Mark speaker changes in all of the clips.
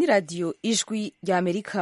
Speaker 1: ni radiyo ijwi rya amerika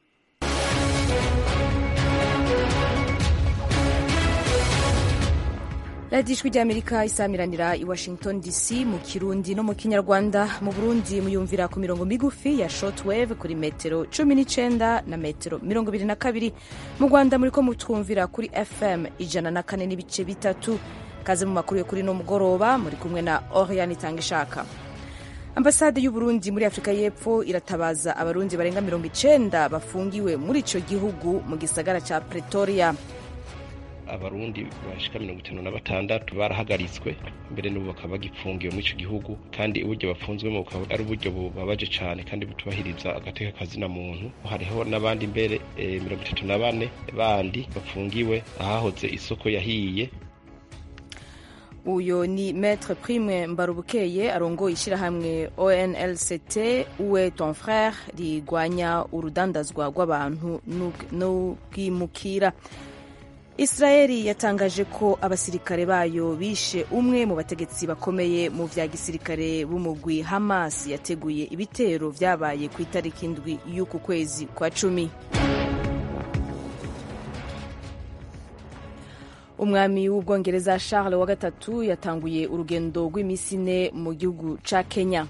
Speaker 1: radiyo ijwi rya amerika isamiranira i washington dc mu kirundi no mu kinyarwanda mu burundi muyumvira ku mirongo migufi ya shortwave kuri metero cumi n'icenda na metero mirongo ibiri na kabiri mu rwanda muriko mutwumvira kuri fm ijana na kane n'ibice bitatu kaze mu makuru yo kuri no mugoroba muri kumwe na oriane itanga ishaka ambasade y'uburundi muri afurika y'epfo iratabaza abarundi barenga mirongo icenda bafungiwe muri ico gihugu mu gisagara ca pretoria
Speaker 2: abarundi bashika mirongo itanu na batandatu barahagaritswe mbere n'ubu bakaba bagipfungiwe muri ico gihugu kandi uburyo bafunzwemo bukaba ari uburyo bubabaje cane kandi butubahiriza agateka kazina muntu hariho n'abandi mbere e, mirongo itatu na bane bandi bafungiwe ahahoze isoko yahiye
Speaker 1: uyo ni maître prime mbarubukeye arongoye ishyirahamwe onlct uwe ton frère rigwanya urudandazwa rw'abantu n'ubwimukira israeli yatangaje ko abasirikare bayo bishe umwe mu bategetsi bakomeye mu vya gisirikare b'umugwi hamas yateguye ibitero vyabaye ku itariki indwi y'uku kwezi kwa cumi umwami w'ubwongereza charles wa gatatu yatanguye urugendo rw'iminsi ine mu gihugu ca kenya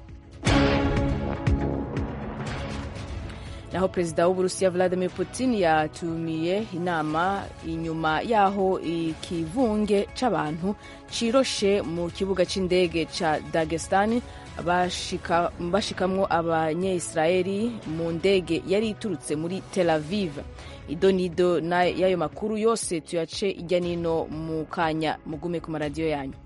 Speaker 1: naho perezida w'uburusiya vladimir putin yatumiye inama inyuma yaho ikivunge c'abantu ciroshe mu kibuga c'indege ca dagestan bashikamwo abanyeisirayeli mu ndege yari iturutse muri tel aviv idonido y'ayo makuru yose tuyace ijya nino mu kanya mugume ku maradiyo yanyu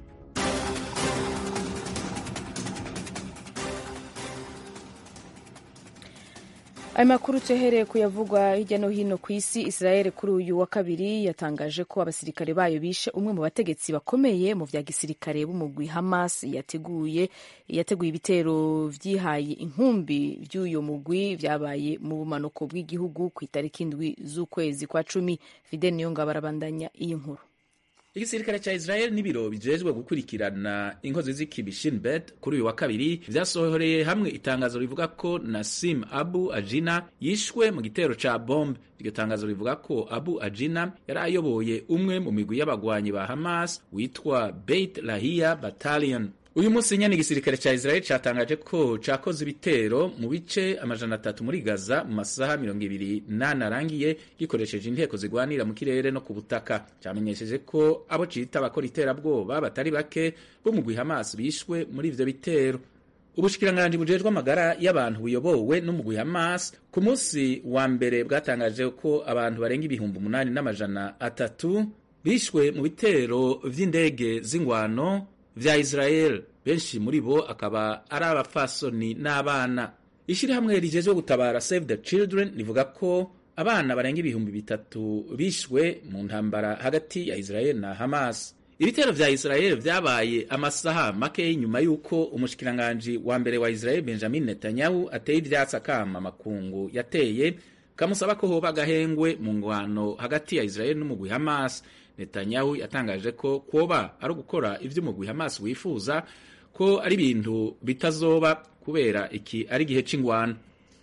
Speaker 1: ayo makuru tuyahereye kuyavugwa hirya no hino ku isi israel kuri uyu wa kabiri yatangaje ko abasirikare bayo bishe umwe mu bategetsi bakomeye mu vya gisirikare b'umugwi hamas yateguye yateguye ibitero vyihaye inkumbi vy'uyo mugwi vyabaye mu bumanuko bw'igihugu ku itariki indwi z'ukwezi kwa cumi fidel niyongabo arabandanya iyi nkuru
Speaker 3: igisirikare ca Israel n'ibiro bijejwe gukurikirana inkozi z'ikibi Shin Bet kuri uyu wa kabiri vyasohoreye hamwe itangazo rivuga ko Nasim Abu Ajina yishwe mu gitero ca bombe. Iryo tangazo rivuga ko Abu Ajina yari ayoboye umwe mu migwi y'abagwanyi ba Hamas witwa Beit Lahia Battalion. uyu munsi nyene igisirikare ca Israel catangaje ko cakoze ibitero mu bice amajana atatu muri Gaza mu masaha mirongo ibiri nane arangiye gikoresheje inteko zigwanira mu kirere no ku butaka camenyesheje ko abo cita abakora iterabwoba batari bake bo mugwi Hamas bishwe muri ivyo bitero ubushikiranganji bujejwe amagara y'abantu buyobowe n'umugwi Hamas ku munsi wa mbere bwatangaje ko abantu barenga ibihumbi umunani n'amajana atatu bishwe mu bitero vy'indege z'ingwano vya Israel benshi muri bo akaba ari abapfasoni n'abana ishirahamwe rijejwe gutabara Save the Children rivuga ko abana barenga ibihumbi bitatu bishwe mu ntambara hagati ya Israel na Hamas ibitero vya Israel vyabaye amasaha make nyuma y'uko umushikiranganji wa mbere wa Israel Benjamin Netanyahu ateye ivyatsi akama makungu yateye kamusaba ko hoba agahengwe mu ngwano hagati ya Israel n'umugwi Hamas Netanyahu yatangaje ko kuba ari ugukora ivyo umugwi Hamas wifuza ko ari ibintu bitazoba kubera iki ari igihe c'ingwano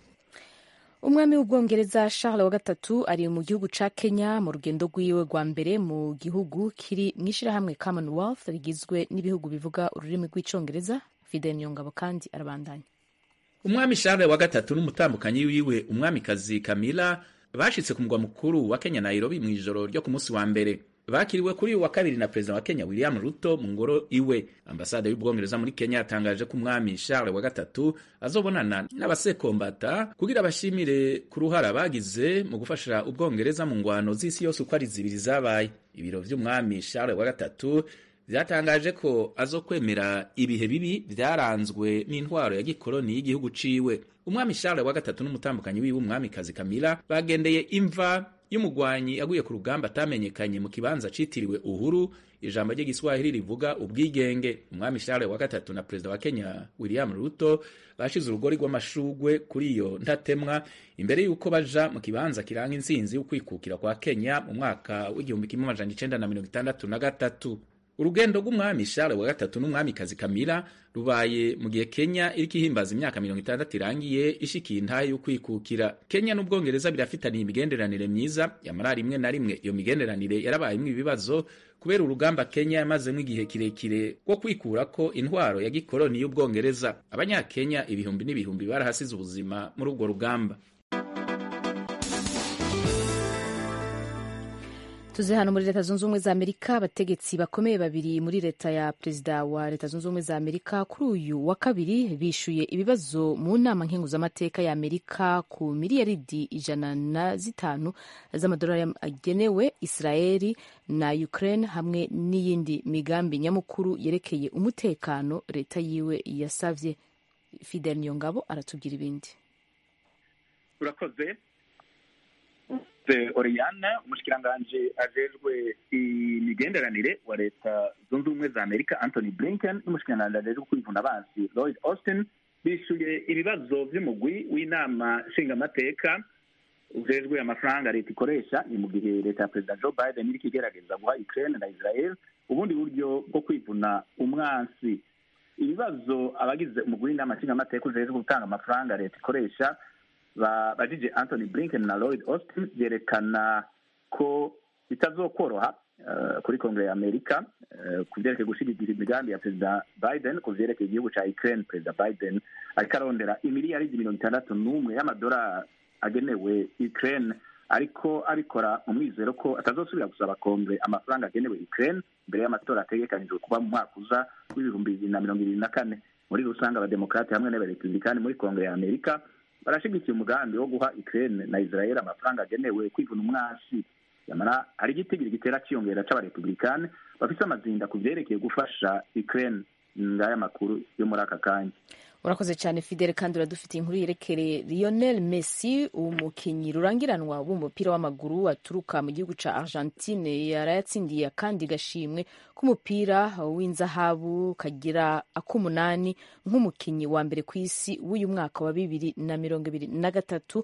Speaker 1: umwami w'ubwongereza charles wa gatatu ari mu gihugu ca kenya mu rugendo rwiwe rwa mbere mu gihugu kiri mu ishirahamwe commonwealth rigizwe n'ibihugu bivuga ururimi rw'icongereza fidel nyongabo kandi arabandanya
Speaker 3: umwami charles wa gatatu n'umutambukanyi wiwe umwamikazi kamila bashitse ku mugwa mukuru wa kenya nairobi mu ijoro ryo ku munsi wa mbere bakiriwe kuri uyu wa kabiri na perezida wa kenya william ruto mu ngoro iwe ambasade y'ubwongereza muri kenya yatangaje ko umwami charles wa gatatu azobonana n'abasekombata kugira bashimire ku ruhara bagize mu gufasha ubwongereza mu ngwano z'isi yose uko ari zibiri zabaye ibiro vy'umwami charles wa gatatu vyatangaje ko azokwemera ibihe bibi vyaranzwe n'intwaro ya gikoloni y'igihugu ciwe umwami charles wa gatatu n'umutambukanyi wiwe umwamikazi kamila bagendeye imva y'umugwanyi aguye ku rugamba atamenyekanye mu kibanza citiriwe uhuru ijambo ry'igiswahili rivuga ubwigenge umwami charles wa gatatu na perezida wa kenya william ruto bashize urugori rw'amashugwe kuri iyo ntatemwa imbere y'uko baja mu kibanza kiranga intsinzi y'ukwikukira kwa kenya mu mwaka w'igihumbi kimwe amajana icenda na mirongo itandatu na gatatu urugendo rw'umwami Charles wa gatatu n'umwamikazi Camilla rubaye mu gihe Kenya iriko ihimbaza imyaka mirongo itandatu irangiye ishikiye intahe yo kwikukira Kenya n'Ubwongereza birafitaniye imigenderanire myiza yamara rimwe na rimwe iyo migenderanire yarabayemwo ibibazo kubera urugamba Kenya yamazemo igihe kirekire rwo kwikurako intwaro ya gikoloni y'Ubwongereza abanyakenya ibihumbi n'ibihumbi barahasize ubuzima muri ubwo rugamba
Speaker 1: tuze hano muri leta zunze ubumwe za amerika abategetsi bakomeye babiri muri leta ya perezida wa leta zunze ubumwe za amerika kuri uyu wa kabiri bishuye ibibazo mu nama nkenguzamateka ya amerika ku miliyaridi ijana na zitanu z'amadolari agenewe israeli na ukraine hamwe n'iyindi migambi nyamukuru yerekeye umutekano leta yiwe yasavye fidel niyongabo aratubwira ibindi
Speaker 4: urakoze Oriana umushikiranganji ajejwe imigenderanire wa leta zunze ubumwe za amerika anthony blinken n'umushikiranganji ajejwe kwivuna abansi lloyd austin bishuye ibibazo vy'umugwi w'inama nshingamateka ujejwe amafaranga leta ikoresha ni mu gihe leta ya perezida joe biden iriko igerageza guha ukraine na israel ubundi buryo bwo kwivuna umwansi ibibazo abagize umugwi w'inama nshingamateka ujejwe gutanga amafaranga leta ikoresha bajije anthony blinken na lloyd austin byerekana ko bitazokoroha kuri kongere ya amerika ku byerekeye gushyigikira imigambi ya perezida biden ku byerekeye igihugu cya ukraine perezida biden ariko arondera imiliyaridi mirongo itandatu n'umwe y'amadolari agenewe ukraine ariko abikora mu mwizero ko atazosubira gusaba kongere amafaranga agenewe ukraine mbere y'amatora ategekanijwe kuba mu mwaka uza w'ibihumbi bibiri na mirongo ibiri na kane muri rusange abademokarate hamwe n'abarepublikani muri kongere ya amerika barashigikiye umugambi wo guha Ukraine na Israel amafaranga agenewe kwivuna umwasi yamara hari igitigiri gitera ciyongera c'abarepublikani bafise amazinda ku vyerekeye gufasha Ukraine ngaya makuru yo muri aka kanya
Speaker 1: urakoze cyane fidele kandi uradufitiye inkuru yerekere lionel messi umukinnyi rurangiranwa w'umupira w'amaguru aturuka mu gihugu cya argentine yarayatsindiye akandi gashimwe k'umupira w'inzahabu kagira ak'umunani nk'umukinnyi wa mbere ku isi w'uyu mwaka wa bibiri na mirongo ibiri na gatatu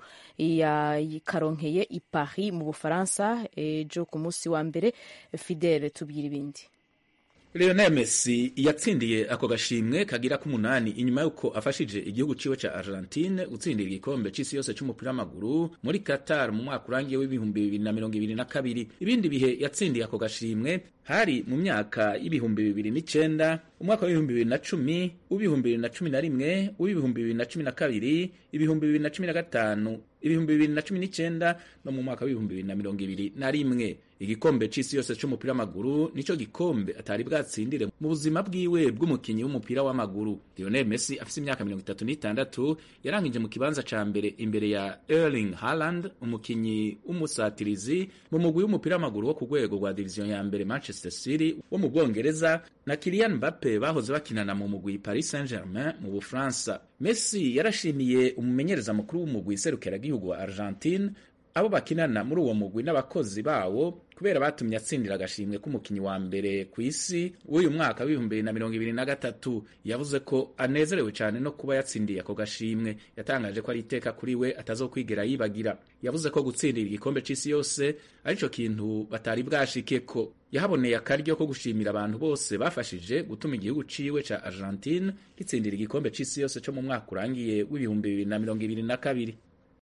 Speaker 1: yakaronkeye i paris mu bufaransa ejo ku munsi wa mbere fidele tubwira ibindi
Speaker 3: Lionel Messi yatsindiye ako gashimwe kagira k'umunani inyuma y'uko afashije igihugu ciwe ca Argentine gutsindira igikombe c'isi yose c'umupira w'amaguru muri Qatar mu mwaka urangiye w'ibihumbi bibiri na mirongo ibiri na kabiri ibindi bihe yatsindiye ako gashimwe hari mu myaka y'ibihumbi bibiri n'icenda umwaka w'ibihumbi bibiri na cumi uw'ibihumbi bibiri na cumi na rimwe uw'ibihumbi bibiri na cumi na kabiri ibihumbi bibiri na cumi na gatanu ibihumbi bibiri na cumi n'icenda no mu mwaka w'ibihumbi bibiri na mirongo ibiri na rimwe igikombe c'isi yose c'umupira w'amaguru nico gikombe atari bwatsindire mu buzima bwiwe bw'umukinyi w'umupira w'amaguru Lionel Messi afise imyaka mirongo itatu n'itandatu yarangije mu kibanza ca mbere imbere ya Erling Haaland umukinyi w'umusatirizi mu mugwi w'umupira w'amaguru wo ku rwego rwa diviziyo ya mbere Manchester City wo mu Bwongereza na Kylian Mbappe bahoze bakinana mu mugwi Paris Saint-Germain mu Bufaransa Messi yarashimiye umumenyereza mukuru w'umugwi serukiragihugu wa Argentine abo bakinana muri uwo mugwi n'abakozi bawo kubera batumye atsindira agashimwe k'umukinnyi wa mbere ku isi w'uyu mwaka w'ibihumbi bibiri na mirongo ibiri na gatatu yavuze ko anezerewe cyane no kuba yatsindiye ako gashimwe yatangaje ko ari iteka kuri we atazokwigera yibagira yavuze ko gutsindira igikombe c'isi yose arico kintu batari bwashike ko yahaboneye akaryo ko gushimira abantu bose bafashije gutuma igihugu ciwe ca Argentine gitsindira igikombe c'isi yose co mu mwaka urangiye w'ibihumbi bibiri na mirongo ibiri na kabiri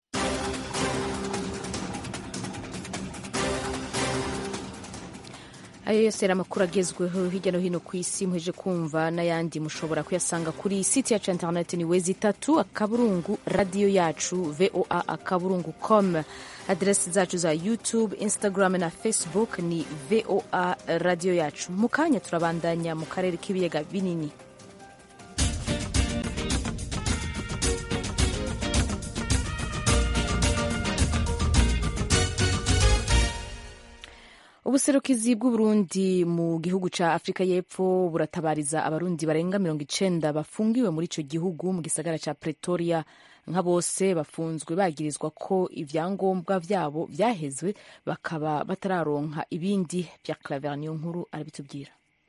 Speaker 1: ayo yose yari amakuru agezweho hirya no hino ku isi muheje kumva n'ayandi mushobora kuyasanga kuri site yacu ya interineti ni wezi itatu akaburungu radiyo yacu voa akaburungu com aderesi zacu za youtube instagram na facebook ni voa radiyo yacu mu kanya turabandanya mu karere k'ibiyaga binini ubuserukizi bw'uburundi mu gihugu ca afurika y'epfo buratabariza abarundi barenga mirongo icenda bafungiwe muri ico gihugu mu gisagara ca pretoria nka bose bafunzwe bagirizwa ko ivyangombwa vyabo vyahezwe bakaba batararonka ibindi vya claver niyo nkuru arabitubwira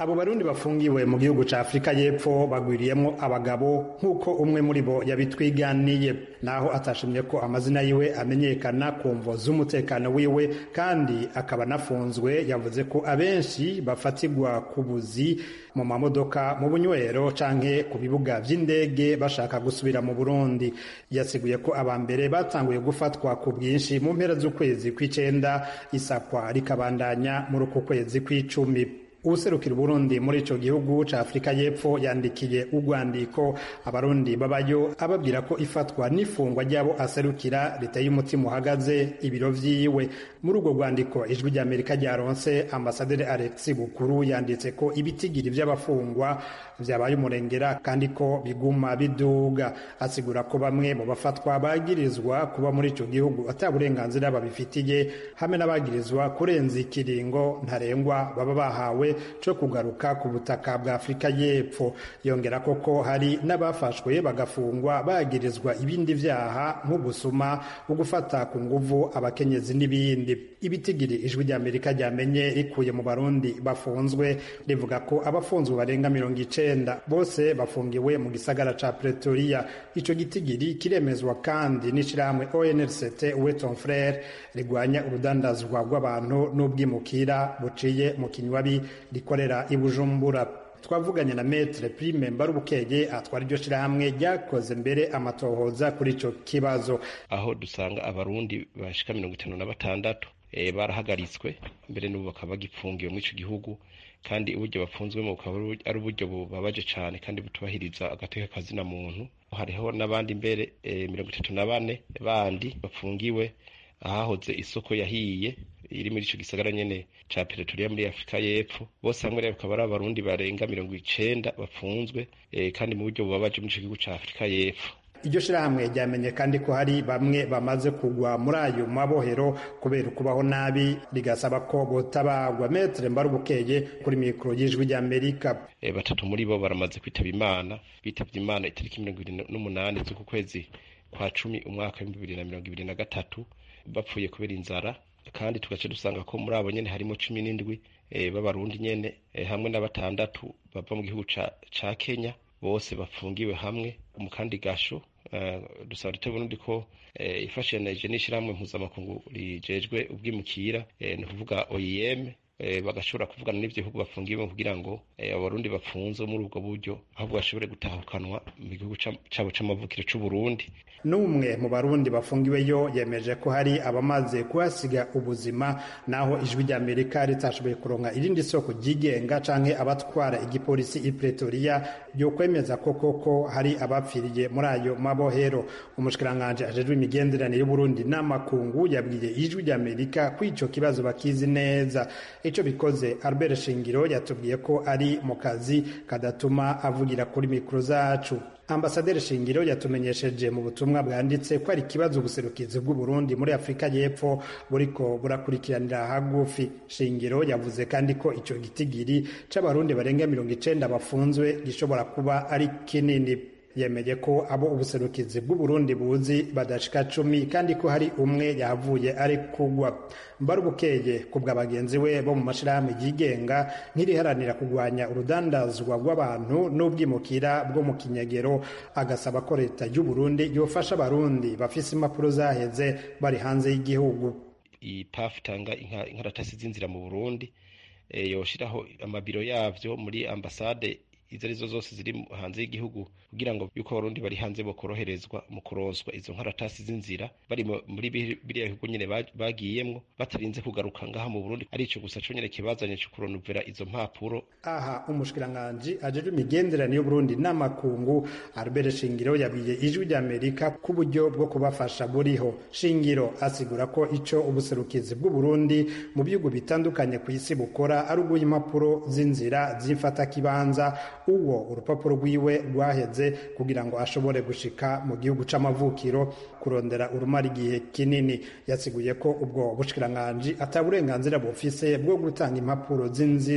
Speaker 5: abo barundi bafungiwe mu gihugu ca afurika y'epfo bagwiriyemwo abagabo nk'uko umwe muri bo yabitwiganiye naho atashimye ko amazina yiwe amenyekana ku mvo z'umutekano wiwe kandi akaba anafunzwe yavuze ko abenshi bafatirwa ku buzi mu mamodoka mu bunywero canke ku bibuga vy'indege bashaka gusubira mu burundi yasiguye ko aba mbere batanguye gufatwa ku bwinshi mu mpera z'ukwezi kw'icenda isakwa rikabandanya muri uku kwezi kw'icumi uwuserukira uburundi muri ico gihugu ca afurika y'epfo yandikiye urwandiko abarundi babayo ababwira ko ifatwa n'ifungwa ry'abo aserukira riteye umutima uhagaze ibiro vyiwe muri urwo rwandiko ijwi ry'amerika ryaronse ambasaderi alexi bukuru yanditse ko ibitigiri vy'abafungwa vyabaye umurengera kandi ko biguma biduga asigura ko bamwe mu bafatwa bagirizwa kuba muri ico gihugu ata burenganzira babifitiye hamwe n'abagirizwa kurenza ikiringo ntarengwa baba bahawe co kugaruka ku butaka bwa afurika y'epfo yongera koko hari n'abafashwe bagafungwa bagirizwa ibindi vyaha nk'ugusuma ugufata ku nguvu abakenyezi n'ibindi ibitigiri ijwi ry'amerika ryamenye rikuye mu barundi bafunzwe rivuga ko abafunzwe barenga mirongo icenda bose bafungiwe mu gisagara ca pretoria ico gitigiri kiremezwa kandi n'ishirahamwe onrct weton frere rigwanya urudandazwa rw'abantu n'ubwimukira buciye mu kinywabi rikorera i bujumbura twavuganye na metre prime mbarubukeye atwara iryo shirahamwe ryakoze mbere amatohoza kuri ico kibazo
Speaker 2: aho dusanga abarundi bashika mirongo itanu na batandatu e, barahagaritswe mbere n'ubu bakaba bagipfungiwe muri ico gihugu kandi uburyo bafunzwemo bukaba ari uburyo bubabaje cane kandi butubahiriza agateka kazina muntu hariho n'abandi mbere e, mirongo itatu na bane bandi bafungiwe ahahoze isoko yahiye iri muri ico gisagara nyene ca Pretoria muri Afrika y'Epfo bose hamwe rero bakaba ari abarundi barenga mirongo icenda bafunzwe e, kandi mu buryo bubabaje muri ico gihugu ca Afrika y'Epfo
Speaker 5: iryo shirahamwe ryamenye kandi ko hari bamwe bamaze kugwa muri ayo mabohero kubera ukubaho nabi rigasaba ko botabagwa metre mbarubukeye kuri mikoro y'ijwi ry'amerika
Speaker 2: e, batatu muri bo baramaze kwitaba imana bitavye imana itariki mirongo ibiri n'umunani z'uku kwezi kwa cumi umwaka w'ibihumbi bibiri na mirongo ibiri na gatatu bapfuye kubera inzara kandi tugace dusanga ko muri abo nyene harimo cumi n'indwi e, b'abarundi nyene e, hamwe na batandatu bava mu gihugu ca, ca kenya bose bafungiwe hamwe mu kandi gasho uh, dusaba leta y'uburundi ko uh, ifashanije n'ishirahamwe mpuzamakungu rijejwe ubwimukira uh, ni ukuvuga oim bagashobora kuvugana n'ivyo bihugu bafungiwe kugira ngo abarundi bafunzwe muri ubwo buryo ahubwo bashobore gutahukanwa mu gihugu cabo c'amavukiro c'uburundi
Speaker 5: n'umwe mu barundi bafungiweyo yemeje ko hari abamaze kuhasiga ubuzima naho ijwi ry'amerika ritashoboye kuronka irindi soko ryigenga canke abatwara igipolisi i pretoria ryo kwemeza ko koko hari abapfiriye muri ayo mabohero umushikiranganji ajejwe imigenderanire y'uburundi n'amakungu yabwiye ijwi ry'amerika ko ico kibazo bakizi neza ico bikoze albert shingiro yatubwiye ko ari mu kazi kadatuma avugira kuri mikoro zacu ambasaderi shingiro yatumenyesheje mu butumwa bwanditse ko ari ikibazo ubuserukizi bw'uburundi muri afurika y'epfo buriko burakurikiranira hagufi shingiro yavuze kandi ko ico gitigiri c'abarundi barenga mirongo icenda bafunzwe gishobora kuba ari kinini yemeye ko abo ubuserukizi bw'uburundi buzi badashika cumi kandi ko hari umwe yahavuye ari kugwa mbarubukeye ku bwa bagenzi we bo mu mashirahamwe yigenga nk'iriharanira kugwanya urudandazwa rw'abantu n'ubwimukira bwo mu kinyegero agasaba ko leta y'uburundi yofasha abarundi bafise impapuro zaheze bari hanze y'igihugu
Speaker 2: iyi pafu itanga inkaratasi z'inzira mu burundi e, yoshiraho amabiro yavyo muri ambasade izo arizo zose ziri hanze y'igihugu kugira ngo yuko abarundi bari hanze bokoroherezwa mu kuronswa izo nkaratasi z'inzira bari muri biriya bihugu nyene bagiyemwo batarinze kugaruka ngaha mu Burundi ari ico gusa co nyene kibazanye co kuronuvera izo mpapuro
Speaker 5: aha umushikiranganji ajejwe imigenderanire y'uburundi n'amakungu Albert Shingiro yabwiye ijwi ry'Amerika ku buryo bwo kubafasha buriho Shingiro asigura ko ico ubuserukizi bw'uburundi mu bihugu bitandukanye ku isi bukora ari uguha impapuro z'inzira z'imfata kibanza uwo urupapuro rwiwe rwaheze kugira ngo ashobore gushika mu gihugu c'amavukiro kurondera urumara igihe kinini yasiguye ko ubwo bushikiranganji ata burenganzira bufise bwo gutanga impapuro z'inzira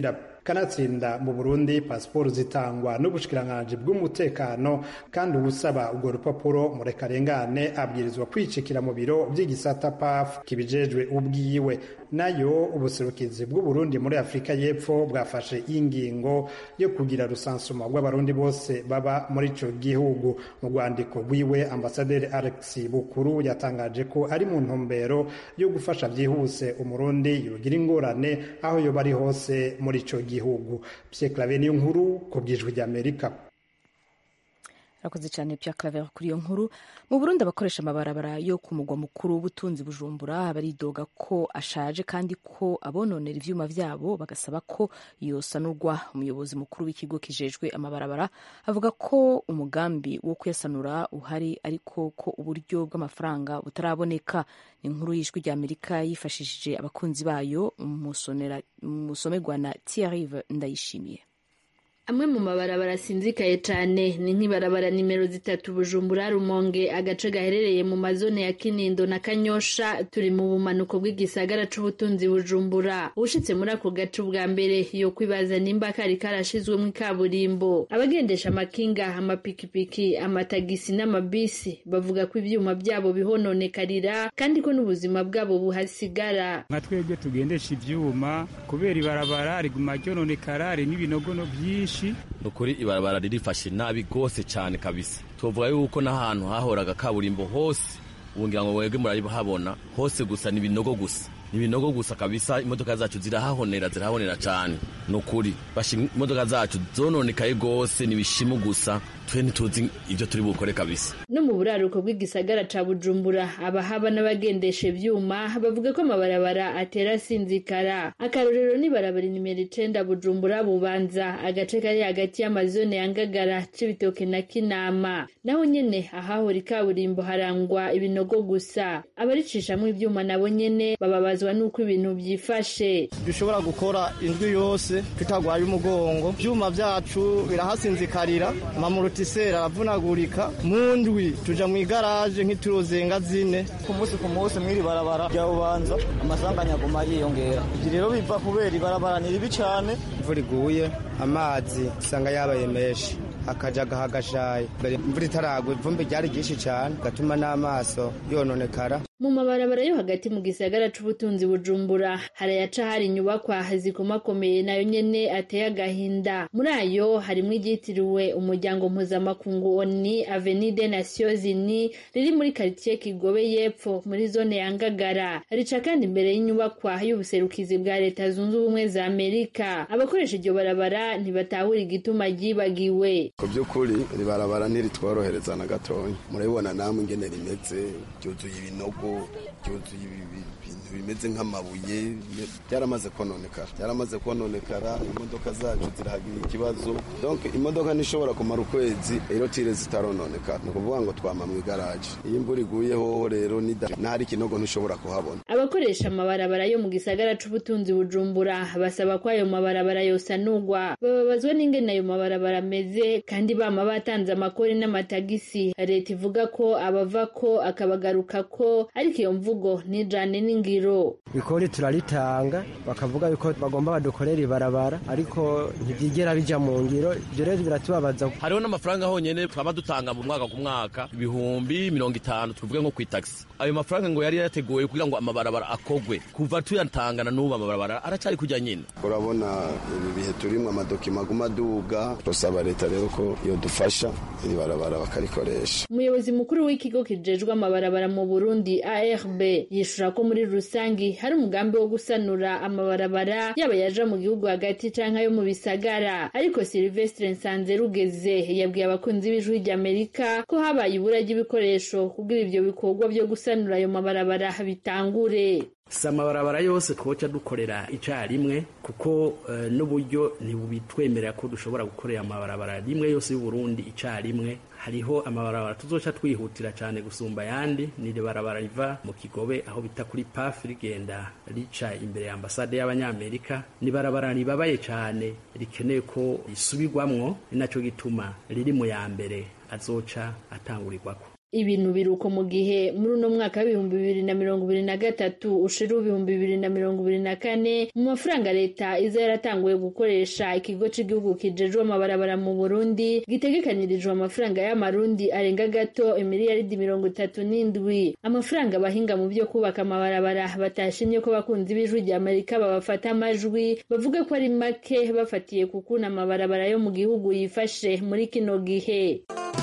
Speaker 5: kanatsinda mu burundi pasiporo zitangwa n'ubushikiranganji bw'umutekano kandi uwusaba urwo rupapuro murekarengane abwirizwa kwicikira mu biro by'igisata paf kibijejwe ubwiwe nayo ubuserukizi bw'uburundi muri afurika y'epfo bwafashe ingingo yo kugira rusansuma rw'abarundi bose baba muri ico gihugu mu rwandiko rwiwe ambasaderi alex bukuru yatangaje ko ari mu ntumbero yo gufasha byihuse umurundi yogira ingorane aho yoba ari hose muri ico gihugu pye clave niyo nkuru ku bwijwi ry'amerika
Speaker 1: arakoze cyane Pierre Claver kuri iyo nkuru mu Burundi abakoresha amabarabara yo ku mugwa mukuru w'ubutunzi Bujumbura baridoga ko ashaje kandi ko abononera ivyuma vyabo bagasaba ko yosanurwa umuyobozi mukuru w'ikigo kijejwe amabarabara avuga ko umugambi wo kuyasanura uhari ariko ko uburyo bw'amafaranga butaraboneka ni inkuru y'ijwi rya Amerika yifashishije abakunzi bayo musomerwa na Thierry Ndayishimiye
Speaker 6: amwe mu mabarabara asinzikaye cyane ni nk'ibarabara nimero zitatu bujumbura rumonge agace gaherereye mu mazone ya kinindo na kanyosha turi mu bumanuko bw'igisagara c'ubutunzi bujumbura ushitse muri ako gace ubwa mbere yo kwibaza nimba kari karashizwemo ikaburimbo abagendesha amakinga amapikipiki amatagisi n'amabisi bavuga ko ivyuma byabo bihononekarira kandi ko n'ubuzima bwabo buhasigara
Speaker 7: nka twebwe tugendesha ivyuma kubera ibarabara riguma ryononekara harimo ibinogono vyinshi
Speaker 8: nukuri ibarabara ririfashe nabi gose cyane kabisa tuvuga yuko n'ahantu hahoraga kaburimbo hose ubu ngira ngo mwebwe murahabona hose gusa ni ibinogo gusa ni ibinogo gusa kabisa imodoka zacu zirahahonera zirahahonera cyane nukuri basha imodoka zacu zononekaye gose ni ibishimu gusa twe ntituzi ibyo turi bukore kabisa
Speaker 6: no mu buraruko bw'igisagara ca bujumbura abahaba n'abagendesha ivyuma bavuga ko amabarabara atera asinzikara akarorero ni barabara nimero icenda bujumbura bubanza agace kari hagati y'amazone ya ngagara c'ibitoke na kinama naho nyene ahahora ikaburimbo harangwa ibinogo gusa abaricishamwo ivyuma nabo nyene bababazwa n'uko ibintu vyifashe
Speaker 9: dushobora gukora indwi yose tutagwaye umugongo ivyuma vyacu birahasinzikarira amamurotiseri aravunagurika mu ndwi tuja mu igaraje nk'ituruzenga zine
Speaker 10: ku munsi ku munsi mw'iri barabara rya bubanza amasanganya aguma yiyongera ibyo rero biva kubera ibarabara ni ribi cane
Speaker 9: imvura iguye amazi usanga yabaye menshi akajaga hagashaye imvura itaragwa ivumbi ryari ryinshi cyane gatuma n'amaso yononekara
Speaker 6: mu mabarabara yo hagati mu gisagara c'ubutunzi bujumbura harayaca hari inyubakwa zikomakomeye nayo nyene ateye agahinda muri ayo harimwo iryitiriwe umuryango mpuzamakungu oni avenue des nations unies riri muri karitiye kigobe y'epfo muri zone ya ngagara rica kandi imbere y'inyubakwa y'ubuserukizi bwa leta zunze ubumwe za amerika abakoresha iryo barabara ntibatahura igituma ryibagiwe
Speaker 11: ku by'ukuri iri barabara ntiritworohereza na gatoya murabibona namwe ingene rimeze ryuzuye ibinogo byuzuye ibintu bimeze nk'amabuye byaramaze kononekara byaramaze kononekara imodoka zacu zirahagira ikibazo donc imodoka ntishobora kumara ukwezi rero tire zitarononekara ni ukuvuga ngo twama mu igaraje iyo imvura iguye hoho rero n'ahari ikinogo ntishobora kuhabona
Speaker 6: abakoresha amabarabara yo mu gisagara c'ubutunzi bujumbura basaba ko ayo mabarabara yosanurwa bababazwa n'ingene ayo mabarabara ameze kandi bama batanze amakori n'amatagisi leta ivuga ko abava ko akabagaruka ko ariko iyo mvugo nijane n'ingiro
Speaker 9: ikori turaritanga bakavuga yuko bagomba badukorera ibarabara ariko ntibyigera bija mu ngiro ibyo rero biratubabaza
Speaker 8: hariho n'amafaranga honyene twaba dutanga mu mwaka ku mwaka ibihumbi mirongo itanu tuvuge nko kw'itagisi ayo mafaranga ngo yari yateguwe kugira ngo amabarabara akogwe kuva tuyatangana n'ubu amabarabara aracari kujya nyine
Speaker 11: urabona ibi bihe turimwo amadokima aguma aduga turasaba leta rero ko yodufasha iri barabara bakarikoresha
Speaker 6: umuyobozi mukuru w'ikigo kijejwe amabarabara mu burundi arb yishura ko muri rusangi hari umugambi wo gusanura amabarabara yaba yaja mu gihugu hagati canke ayo mu bisagara ariko silvestre nsanze rugeze yabwiye abakunzi b'ijwi ry'amerika ko habaye ibura ry'ibikoresho kugira ivyo bikorwa vyo gusanura ayo mabarabara bitangure
Speaker 12: si amabarabara yose twoca dukorera icyarimwe kuko uh, n'uburyo ntibubitwemerera ko dushobora gukorera amabarabara rimwe yose y'uburundi icyarimwe hariho amabarabara tuzoca twihutira cyane gusumba ayandi ni barabara riva mu kigobe aho bita kuri paf rigenda rica imbere ya ambasade y'abanyamerika ni barabara ribabaye cyane rikeneye ko risubirwamwo ni nacyo gituma riri mu ya mbere azoca atangurirwako
Speaker 6: ibintu biruko mu gihe muri uno mwaka w'ibihumbi bibiri na mirongo ibiri na gatatu ushira ibihumbi bibiri na mirongo ibiri na kane mu mafaranga leta iza yaratanguye gukoresha ikigo cy'igihugu kijejwe amabarabara mu burundi gitegekanirijwe amafaranga y'amarundi arenga gato imiliyaridi mirongo itatu n'indwi amafaranga abahinga mu byo kubaka amabarabara batashimye ko bakunzi b'ijwi rya amerika babafata amajwi bavuga ko ari make bafatiye ku kuntu amabarabara yo mu gihugu yifashe muri kino gihe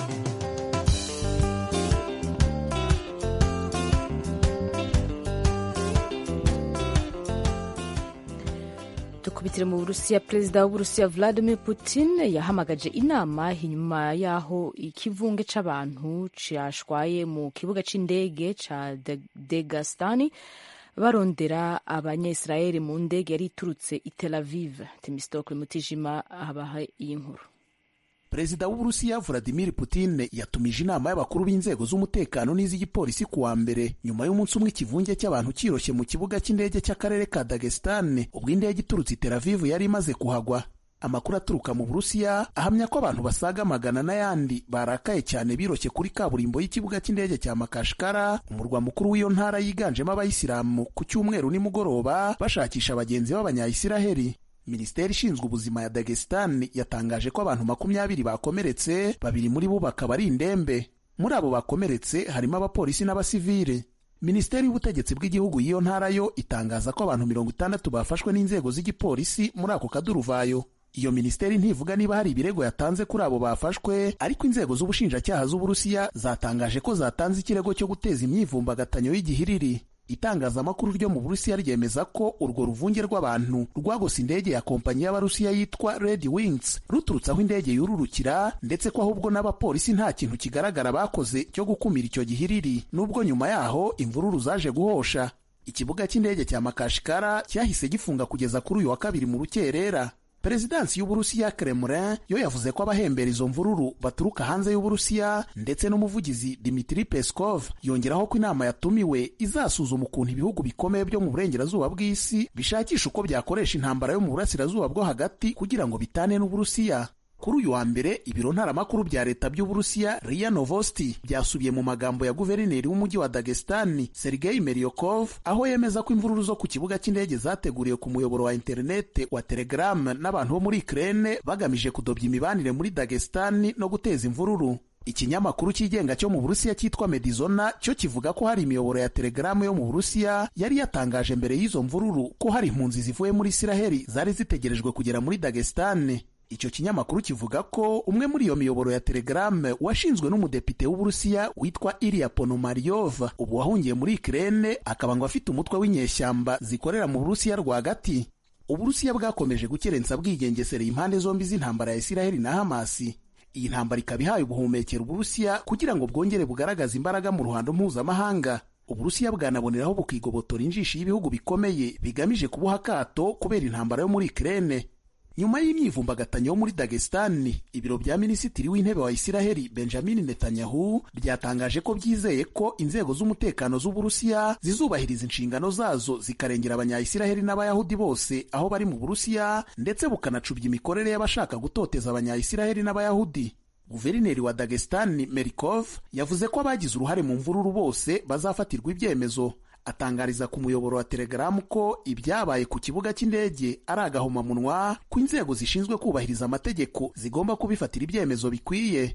Speaker 1: dukubitire mu burusiya perezida w'uburusiya vladimir putin yahamagaje inama inyuma y'aho ikivunge c'abantu cashwaye mu kibuga c'indege ca degastani barondera abanyayisiraheli mu ndege yari iturutse i tel aviv temistokle mutijima abaha iyi nkuru
Speaker 13: perezida w'uburusiya vladimir putin yatumije inama y'abakuru b'inzego z'umutekano n'iz'igipolisi ku wa mbere nyuma y'umunsi umwe ikivunge cy'abantu kiroshye mu kibuga cy'indege cy'akarere ka dagestan ubwo indege iturutse i tel aviv yari imaze kuhagwa amakuru aturuka mu burusiya ahamya ko abantu basaga magana n'ayandi barakaye cyane biroshye kuri kaburimbo y'ikibuga cy'indege cya makashikara umurwa mukuru w'iyo ntara yiganjemo abayisilamu ku cyumweru nimugoroba bashakisha abagenzi b'abanyayisiraheli minisiteri ishinzwe ubuzima ya dagestan yatangaje ko abantu makumyabiri bakomeretse babiri muri bo bakaba ari indembe muri abo bakomeretse harimo abapolisi n'abasivile minisiteri y'ubutegetsi bw'igihugu y'iyo ntara yo itangaza ko abantu mirongo itandatu bafashwe n'inzego z'igipolisi muri ako kaduruvayo iyo minisiteri ntivuga niba hari ibirego yatanze kuri abo bafashwe ariko inzego z'ubushinjacyaha z'uburusiya zatangaje ko zatanze ikirego cyo guteza imyivumbagatanyo y'igihiriri itangazamakuru ryo mu burusiya ryemeza ko urwo ruvunge rw'abantu rwagose indege ya kompanyi y'abarusiya yitwa red wings ruturutse aho indege yururukira ndetse ko ahubwo n'abapolisi nta kintu kigaragara bakoze cyo gukumira icyo gihiriri nubwo nyuma yaho imvururu zaje guhosha ikibuga cy'indege cya makashikara cyahise gifunga kugeza kuri uyu wa kabiri mu rukerera perezidansi y'uburusiya kremlin yo yavuze ko abahembera izo mvururu baturuka hanze y'uburusiya ndetse n'umuvugizi dimitri peskov yongeraho ko inama yatumiwe izasuzuma ukuntu ibihugu bikomeye byo mu burengerazuba bw'isi bishakisha uko byakoresha intambara yo mu burasirazuba bwo hagati kugira ngo bitane n'uburusiya kuri uyu wa mbere ibiro ntaramakuru bya leta by'uburusiya ria novosti byasubiye mu magambo ya guverineri w'umujyi wa dagestani sergei meriokov aho yemeza ko imvururu zo ku kibuga cy'indege zateguriwe ku muyoboro wa interinete wa telegram n'abantu bo muri ukraine bagamije kudobya imibanire muri dagestani no guteza imvururu ikinyamakuru cyigenga cyo mu burusiya cyitwa medizona cyo kivuga ko hari imiyoboro ya telegaramu yo mu burusiya yari yatangaje mbere y'izo mvururu ko hari impunzi zivuye muri isiraheli zari zitegerejwe kugera muri dagestani icyo kinyamakuru kivuga ko umwe muri iyo miyoboro ya telegrame washinzwe n'umudepite w'uburusiya witwa iliya ponomaryov ubu wahungiye muri ikirere akaba ngo afite umutwe w'inyeshyamba zikorera mu burusiya rwagati uburusiya bwakomeje gukerensa bwigengesereye impande zombi z'intambara ya isiraheli na hamasi iyi ntambara ikaba ihaye ubuhumekero uburusiya kugira ngo bwongere bugaragaze imbaraga mu ruhando mpuzamahanga uburusiya bwanaboneraho bukigobotora injishi y'ibihugu bikomeye bigamije kubuha akato kubera intambara yo muri ikirere nyuma y'imyivumbagatanyo yo muri dagestani ibiro bya minisitiri w'intebe wa isiraheli benjamin netanyahu byatangaje ko byizeye ko inzego z'umutekano z'uburusiya zizubahiriza inshingano zazo zikarengera abanyayisiraheli n'abayahudi bose aho bari mu burusiya ndetse bukanacubya imikorere y'abashaka gutoteza abanyayisiraheli n'abayahudi guverineri wa dagestani merikov yavuze ko abagize uruhare mu mvururu bose bazafatirwa ibyemezo atangariza ku muyoboro wa telegaramu ko ibyabaye ku kibuga cy'indege ari agahomamunwa ko inzego zishinzwe kubahiriza amategeko zigomba kubifatira ibyemezo bikwiye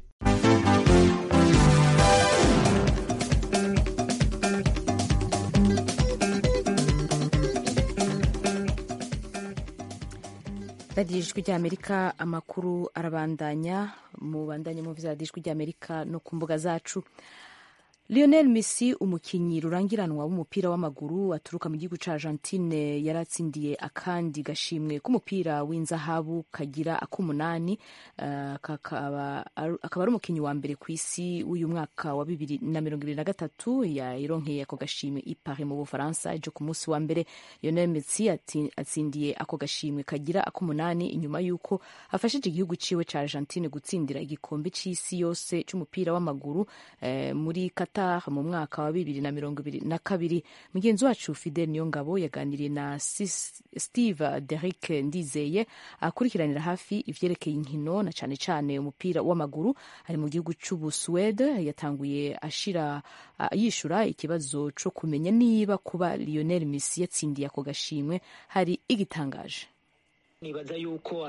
Speaker 1: radiyo ijwi ry'amerika amakuru arabandanya mu bandanye mu za ijwi ry'amerika no ku mbuga zacu Lionel Messi umukinnyi rurangiranwa w'umupira w'amaguru aturuka mu gihugu cya Argentine yaratsindiye akandi gashimwe k'umupira w'inzahabu kagira ak'umunani uh, akaba ari umukinnyi wa mbere ku isi w'uyu mwaka wa bibiri na mirongo ibiri na gatatu yayironkeye ako gashimwe i Paris mu Bufaransa ejo ku munsi wa mbere Lionel Messi atsindiye ako gashimwe kagira ak'umunani inyuma y'uko afashije igihugu ciwe cya Argentine gutsindira igikombe c'isi yose c'umupira w'amaguru eh, muri Qatar Qatar mu mwaka wa bibiri na mirongo ibiri na kabiri mugenzi wacu Fidel Niyongabo yaganiriye na Steve Derrick Ndizeye akurikiranira hafi ivyerekeye inkino na cane cane umupira w'amaguru ari mu gihugu c'Ubusuwede yatanguye ashira uh, yishura ikibazo co kumenya niba kuba Lionel Messi yatsindiye ako gashimwe hari igitangaje
Speaker 14: nibaza yuko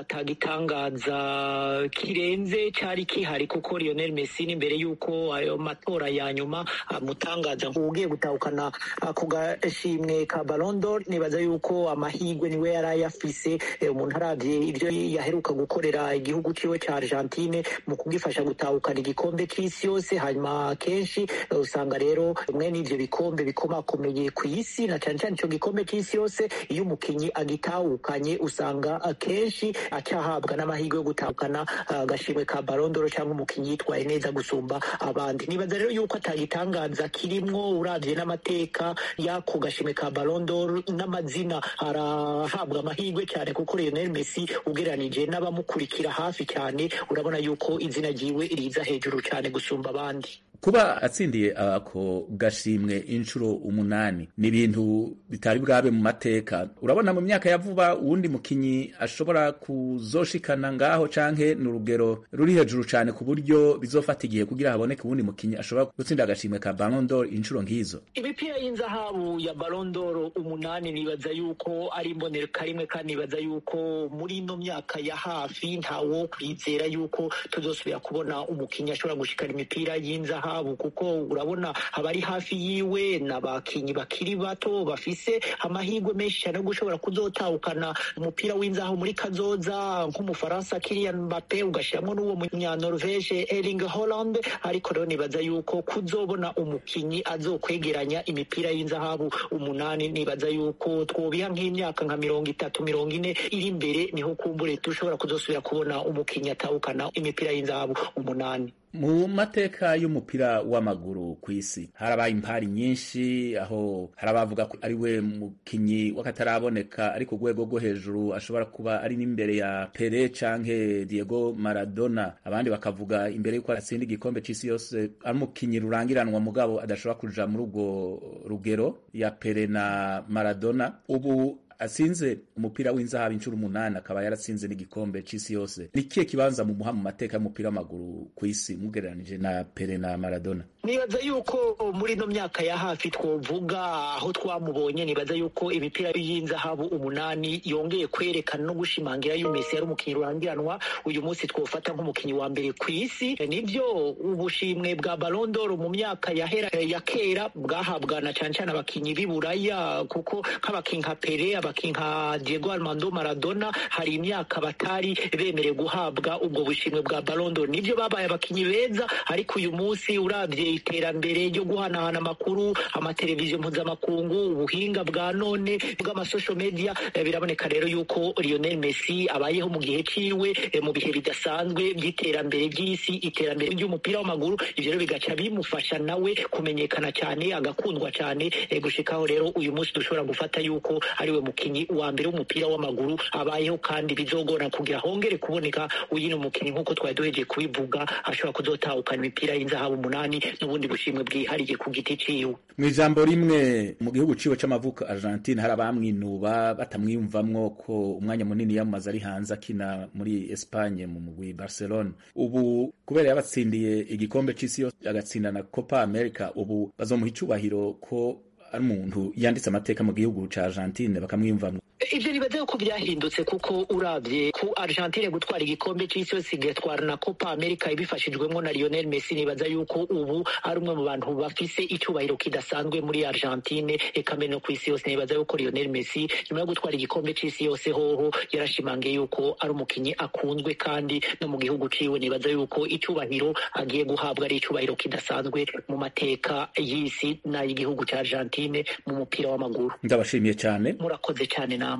Speaker 14: atagitangaza kirenze cyari kihari kuko Lionel Messi imbere yuko ayo matora ya nyuma amutangaza ugiye gutahukana ako gashimwe ka Ballon d'Or nibaza yuko amahigwe niwe yari ayafise umuntu aravye ivyo yaheruka gukorera igihugu ciwe ca Argentine mu kugifasha gutahukana igikombe c'isi yose hanyuma kenshi usanga rero mwe n'ivyo bikombe bikomakomeye ku isi na cane cane ico gikombe c'isi yose iyo umukinyi agitahukanye usanga akenshi acahabwa n'amahirwe yo gutahukana agashimwe ka Ballon d'Or cyangwa umukinnyi yitwaye neza gusumba abandi nibaza rero yuko atagitangaza kirimwo uravye n'amateka y'ako gashimwe ka Ballon d'Or n'amazina arahabwa amahirwe cyane kuko Lionel Messi ugereranije n'abamukurikira hafi cyane urabona yuko izina ryiwe riza hejuru cyane gusumba abandi
Speaker 3: kuba atsindiye ako gashimwe inshuro umunani ni ibintu bitari bwabe mu mateka urabona mu myaka ya vuba uwundi mukinyi ashobora kuzoshikana ngaho canke ni urugero ruri hejuru cane ku buryo bizofata igihe kugira haboneke uwundi mukinyi ashobora gutsinda agashimwe ka Ballon d'Or inshuro nk'izo
Speaker 14: imipira y'inzahabu ya Ballon d'Or umunani nibaza yuko ari imboneka rimwe kandi nibaza yuko muri ino myaka ya hafi ntawo kwizera yuko tuzosubira kubona umukinyi ashobora gushikana imipira y'inzahabu zahabu kuko urabona abari hafi yiwe n'abakinyi bakiri bato bafise amahirwe menshi cyane yo gushobora kuzotahukana umupira w'inzahabu muri kazoza nk'umufaransa Kylian Mbappe ugashyiramo n'uwo munyanorvege Erling Haaland ariko rero nibaza yuko kuzobona umukinyi azokwegeranya imipira y'inzahabu umunani nibaza yuko twobiha nk'imyaka nka mirongo itatu mirongo ine iri imbere niho kumbure dushobora kuzosubira kubona umukinyi atahukana imipira y'inzahabu umunani
Speaker 3: mu mateka y'umupira w'amaguru ku isi harabaye impari nyinshi aho hari abavuga ko ari we mukinyi w'akataraboneka ari ku rwego rwo hejuru ashobora kuba ari n'imbere ya Pele canke Diego Maradona abandi bakavuga imbere y'uko atsinda igikombe c'isi yose ari umukinyi rurangiranwa mugabo adashobora kuja muri urwo rugero ya Pele na Maradona ubu atsinze umupira w'inzahabu inshuro umunani akaba yaratsinze n'igikombe c'isi yose ni kihe kibanza mu muha mu mateka y'umupira w'amaguru ku isi mugereranije na Pele na Maradona
Speaker 14: nibaza yuko muri ino myaka ya hafi twovuga aho twamubonye nibaza yuko imipira y'inzahabu umunani yongeye kwerekana no gushimangira yuko Messi yari umukinnyi rurangiranwa uyu munsi twofata nk'umukinnyi wa mbere ku isi nibyo ubushimwe bwa Ballon d'Or mu myaka yahera ya kera bwahabwa na cyane cyane abakinnyi b'i Buraya kuko nk'abakinnyi nka Pele abakinnyi nka Diego Armando Maradona hari imyaka batari bemerewe guhabwa ubwo bushimwe bwa Ballon d'Or nibyo babaye abakinnyi beza ariko uyu munsi uravye iterambere ryo guhanahana amakuru amateleviziyo mpuzamakungu ubuhinga bwa none bw'amasocial media biraboneka rero yuko Lionel Messi abayeho mu gihe ciwe mu bihe bidasanzwe by'iterambere ry'isi iterambere ry'umupira w'amaguru ivyo rero bigaca bimufasha nawe kumenyekana cyane agakundwa cyane gushikaho rero uyu munsi dushobora gufata yuko ariwe mukinyi wa mbere w'umupira w'amaguru abayeho kandi bizogora kugira hongere kuboneka uyino mukinyi nk'uko twari duhejeje kubivuga ashobora kuzotahukana imipira y'inzahabu umunani n'ubundi bushimwe bwihariye ku giti ciwe
Speaker 3: mu ijambo rimwe mu gihugu ciwe c'amavuko Argentine hari abamwinuba batamwiyumvamwo ko umwanya munini yamaze ari hanze akina muri Espagne mu mugwi Barcelona ubu kubera yabatsindiye igikombe c'isi yose agatsinda na Copa America ubu bazomuha icubahiro ko ari umuntu yanditse amateka mu gihugu ca Argentine bakamwiyumvamwo
Speaker 14: ivyo nibaza yuko byahindutse kuko uravye ku Argentine gutwara igikombe c'isi yose igatwara na Copa America ibifashijwemo na Lionel Messi nibaza yuko ubu ari umwe mu bantu bafise icubahiro kidasanzwe muri Argentine eka mbere no kw'isi yose nibaza yuko Lionel Messi nyuma yo gutwara igikombe c'isi yose hoho yarashimangiye yuko ari umukinyi akunzwe kandi no mu gihugu ciwe nibaza yuko icubahiro agiye guhabwa ari icubahiro kidasanzwe mu mateka y'isi n'ay'igihugu ca Argentine mu mupira w'amaguru
Speaker 3: ndabashimiye cyane
Speaker 14: murakoze cyane namwe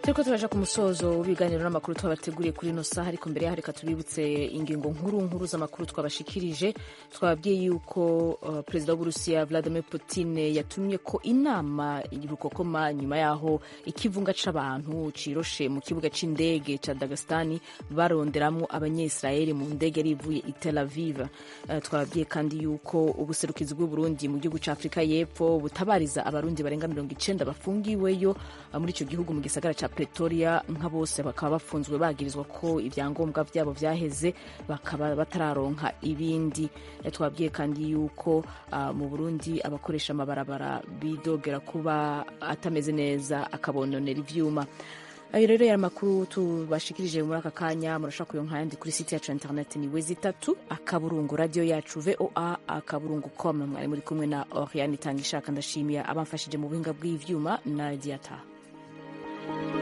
Speaker 1: turiko turaja ku musozo w'ibiganiro n'amakuru twabateguriye kuri ino saha ariko mbere yaho reka tubibutse ingingo nkuru nkuru z'amakuru twabashikirije twababwiye yuko uh, perezida w'uburusiya vladimir putin yatumye ko inama rukokoma nyuma yaho ikivunga c'abantu ciroshe mu kibuga c'indege ca dagestani baronderamwo abanyesirayeli mu ndege yari ivuye i tel aviv uh, twababwiye kandi yuko ubuserukizi bw'uburundi mu gihugu ca afurika y'epfo butabariza abarundi barenga mirongo icenda bafungiweyo uh, muri ico gihugu mu gisagara ca pretoria nka bose bakaba bafunzwe bagirizwa ko ibyangombwa byabo byaheze bakaba batararonka ibindi twabwiye kandi yuko uh, mu burundi abakoresha amabarabara bidogera kuba atameze neza akabononera ivyuma ayo rero yari amakuru tubashikirije muri aka kanya murashobora kuyonka yandi kuri site yacu internet ni wezi itatu akaburungu radio yacu voa akaburungu com mwari muri kumwe na oriane itanga ishaka ndashimiye abamfashije mu buhinga bw'ivyuma na diata